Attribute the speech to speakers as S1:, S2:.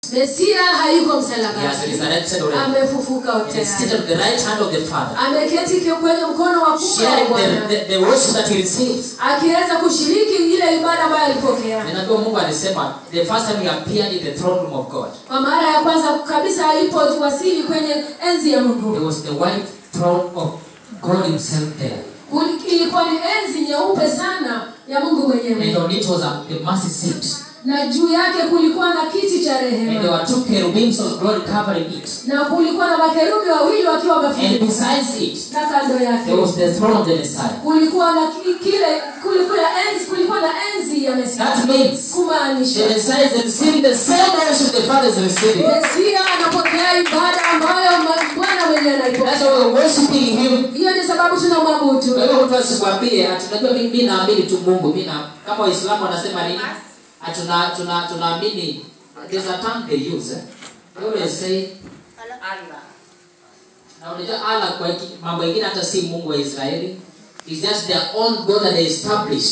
S1: mesia hayuko
S2: He has
S1: msalabani
S2: resurrected already.
S1: amefufuka
S2: He is seated
S1: tayari
S2: at the right hand of the Father,
S1: ameketi ki- kwenye mkono wa kuume wa
S2: sharing the,
S1: bwana
S2: the, the worship that he receives.
S1: akiweza kushiriki ile ibada ambayo alipokea
S2: Ninajua Mungu alisema the first time he appeared in the throne room of God,
S1: kwa mara ya kwanza kabisa alipowasili kwenye enzi ya mungu
S2: there was the white throne of God himself there.
S1: Kuli- ilikuwa ni enzi nyeupe sana ya mungu
S2: And
S1: mwenyewe
S2: on it was a, the mercy seat.
S1: na juu yake kulikuwa na kiti cha
S2: And there
S1: rehema
S2: were two cherubims of glory covering it.
S1: na kulikuwa na makerubi wawili wakiwa
S2: And
S1: wamefunika
S2: besides it,
S1: na kando yake
S2: there was the throne of the Messiah.
S1: kulikuwa na ki- kile kulikuwa na enzi kulikuwa na enzi ya mesia
S2: That means
S1: kumaanisha
S2: the Messiah is receiving the same worship the Father is receiving.
S1: mesia anapokea ibada ambayo ma- bwana mwenyewe
S2: That's
S1: anaipokea
S2: why we're worshiping him.
S1: hiyo ni sababu tunamwabudu
S2: Kwa hiyo mtu asikwambie ati unajua mimi mimi naamini tu Mungu. Mimi na kama Waislamu wanasema nini? Ati tuna tuna tunaamini there's a term they use. Eh? They always say na unajua Allah kwa hiki- mambo mengine hata si Mungu wa Israeli. It's just their own God that they established.